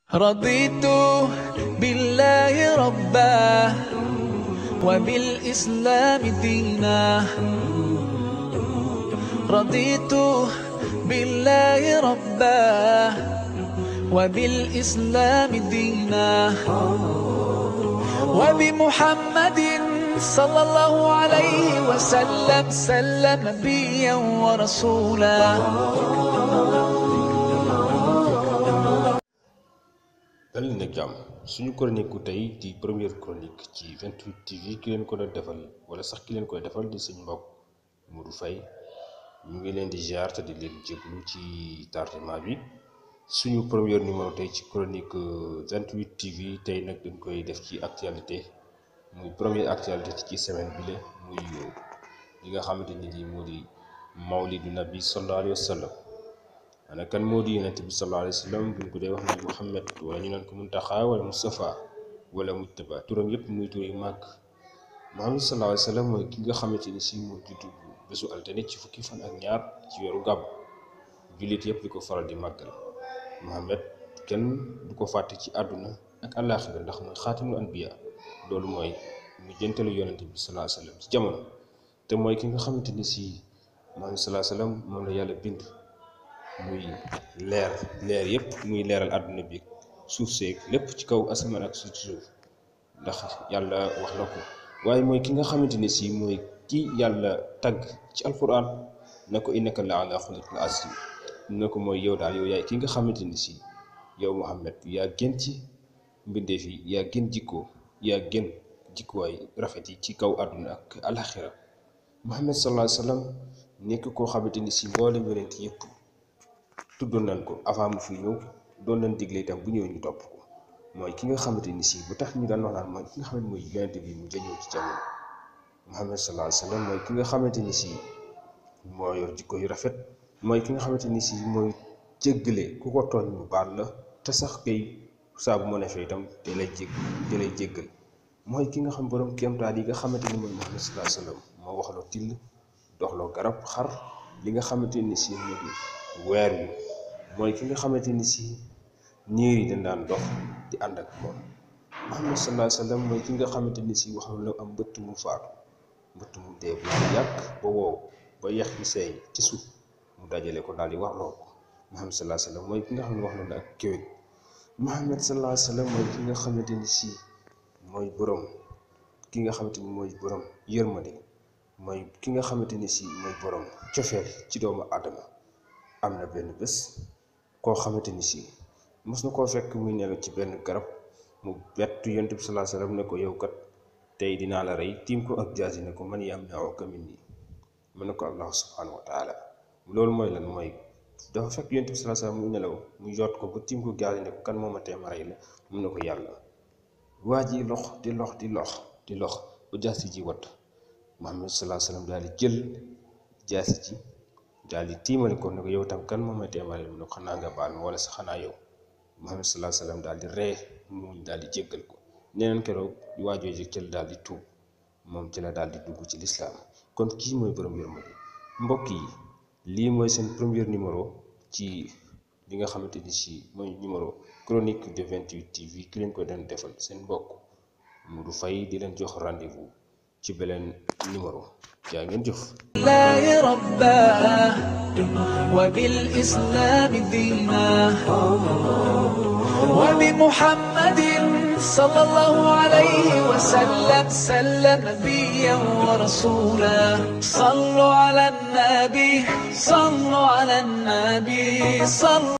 رضيت بالله ربا وبالإسلام دينا رضيت بالله ربا وبالإسلام دينا وبمحمد صلى الله عليه وسلم سلم نبيا ورسولا dal leen ak jàmm suñu chronique tey di première chronique ci 28 TV ki leen ko doon defal wala sax ki leen koy defal di suñu mbokk Modou Faye ñu ngi leen di ziar te di leen jéglu ci tardement bi suñu première numéro tey ci chronique 28 TV tey nag dañ koy def ci actualité muy première actualité ci semaine bi la muy li nga xamante ni nii moo di mawlidu nabi sallallahu alayhi wa sallam ana kan moo di yonent bi sallallahu alayhi wa sallam buñ ko dee wax ne Muhammad wala ñu naan ko Muntaxa wala Mustafa wala Mujtaba turam yépp muy tur yu màgg Muhammad sallallahu alayhi wa sallam mooy ki nga xamante ni si moo juddu bésu altine ci fukki fan ak ñaar ci weeru gàbb jullit yépp di ko faral di màggal Muhammad kenn du ko fàtte ci àdduna ak àllaaxira ndax mooy xaatimul anbiya loolu mooy mu jëntalu yonent bi sallallahu alayhi wa sallam ci jamono te mooy ki nga xamante ni si Muhammad sallallahu alayhi wa sallam moom la yàlla bind muy leer leer yépp muy leeral àdduna bi suuf seeg lépp ci kaw asamaan ak suuf suuf ndax yàlla wax na ko waaye mooy ki nga xamante ne si mooy ki yàlla tagg ci alquran na ko innaka la ala xuluqin azim na ko mooy yow daal yow yaay ki nga xamante ni si yow Muhammad yaa gën ci mbindeef yi yaa gën jikkoo yaa gën jikkuwaay rafet yi ci kaw àdduna ak alaxira Muhammad sallallahu alayhi wa sallam nekk koo xamante ni si mboolem yonent yépp tuddoon nañ ko avant mu fi ñëw doon nañ digle itam bu ñëw ñu topp ko mooy ki nga xamante ni si bu tax ñu daan wax naan mooy ki nga xamante mooy yonent bi mu jëñoo ci jamono Muhammad sallallahu alayhi wa sallam mooy ki nga xamante ni si moo yor jikko yu rafet mooy ki nga xamante ni si mooy jéggale ku ko tooñ mu baal la te sax kay saa bu mu defee itam te lay jég te lay jéggal mooy ki nga xam borom kéemtaan yi nga xamante ni mooy Muhammad sallallahu alayhi wa sallam moo waxloo till doxloo garab xar li nga xamante ni si moo di weer wi mooy ki nga xamante ni si niir yi dañ daan dox di ànd ak moom Muhammad sallallahu alayhi wa sallam mooy ki nga xamante ni si wax na am mbëtt mu faatu mbëtt mu dee bu yàgg ba wow ba yax yi seey ci suuf mu dajale ko daal di wax loo ko Muhammad sallallahu alayhi wa sallam mooy ki nga xam ne wax na ak kéwél Muhammad sallallahu alayhi wa sallam mooy ki nga xamante ni si mooy borom ki nga xamante ni mooy borom yërmande mooy ki nga xamante ni si mooy borom cofeel ci doomu aadama am na benn bés koo xamante ni si mos na koo fekk muy nelaw ci benn garab mu bett yonent bi sallallahu alayhi wasallam ne ko yow kat tey dinaa la rey tiim ko ak jaasi ne ko man yam naaw ka min nii mu ne ko allah subhanahu wa taala loolu mooy lan mooy dafa fekk yonent bi sallallahu alayhi wasallam muy nelaw mu yot ko ba tiim ko jaasi ne ko kan moo ma tee ma rey la mu ne ko yàlla waa ji lox di lox di lox di lox ba jaasi ji wat Muhammad sallallahu alayhi wasallam daal di jël jaasi ji daal di tiimale ko ne ko yow tam kan moom ma teemale mu ne ko xanaa nga baal ma wala sa xanaa yow Muhammad sallallahu alayhi wasallam daal di ree muñ daal di jéggal ko neneen keroog waajoo ji ci la daal di tuub moom ci la daal di dugg ci lislaam kon kii mooy borom yërmande mbokk yi lii mooy seen premier numéro ci li nga xamante ni si mooy numéro chronique de 28 TV ki leen ko doon defal seen mbokk Modou Faye di leen jox rendez-vous ci beneen numéro jaa ngeen jëf الله ربا وبالإسلام دينا وبمحمد صلى الله عليه وسلم سلم نبيا ورسولا صلوا على النبي صلوا على النبي صلوا